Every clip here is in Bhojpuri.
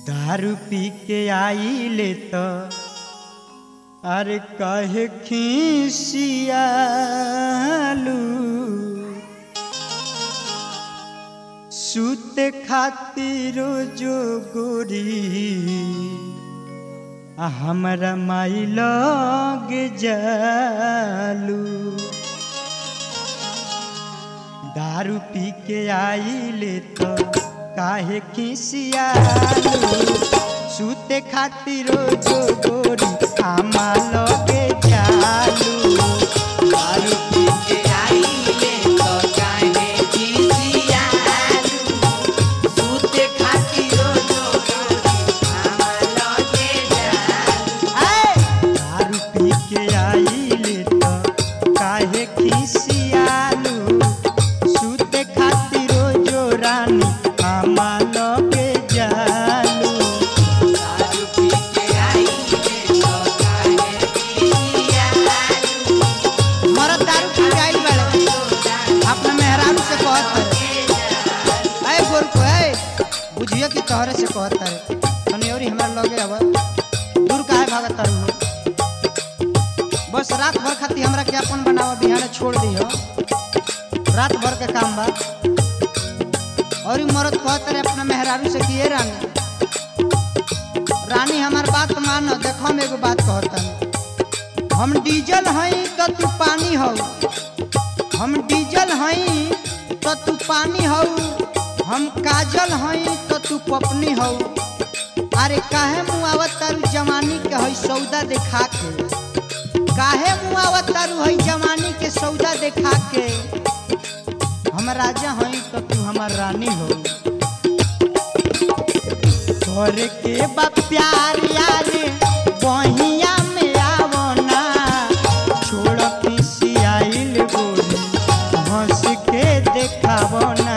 दारू पी के आइले त अरे कहे खीसियालू सूते खातिर जो गोरी आ हमरा माई लग जालू दारू पी के आइले तो काहे खिसियालू सूते खातिर जो गोरी आमा लगे जालू दारू पी के आइले तो काहे खिसियालू सूते खातिर जो आमा लगे जालू दारू पी के आइले तो काहे खिसियालू सूते खातिर जो रानी आमा लगे जालू दारू पी के आइले तो काहे खिसियालू मरद दारू पी के आइल बाड़े अपना मेहरारू से कहत है अय गोर को है बुझियो कि तोहरे से कहत है तनी औरी हमरा लगे अब दूर काहे भागत तारू हो बस रात भर खाती हमरा के अपन बनावा बिहाने छोड़ दियो रात भर के काम बा और ई मरद कहत रहे अपना मेहरारू से कि ए रानी रानी हमार बात मान देखो हम एगो बात कहत हनी हम डीजल हई तो तू पानी हौ हम डीजल हई तो तू पानी हौ हम काजल हई तो तू पपनी हौ अरे काहे मुआवत तारू जवानी के हई सौदा देखा के काहे मुआवत तारू हई जवानी के सौदा देखा के हम राजा हई तो तू हमार रानी हो घर के बा प्यार यार बहिया में आवो ना छोड़ खिसियाइल गोरी हंस के देखावो ना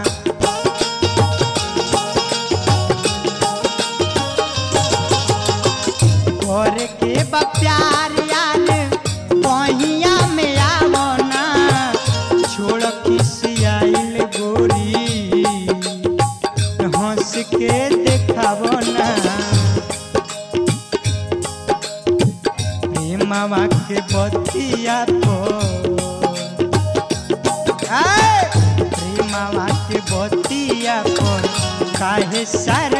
घर के बा प्यार यार बहिया में आवो ना छोड़ खिसियाइल गोरी हंस के देखावो ना प्रेमवा के बतिया को प्रेमवा के बतिया को काहे सर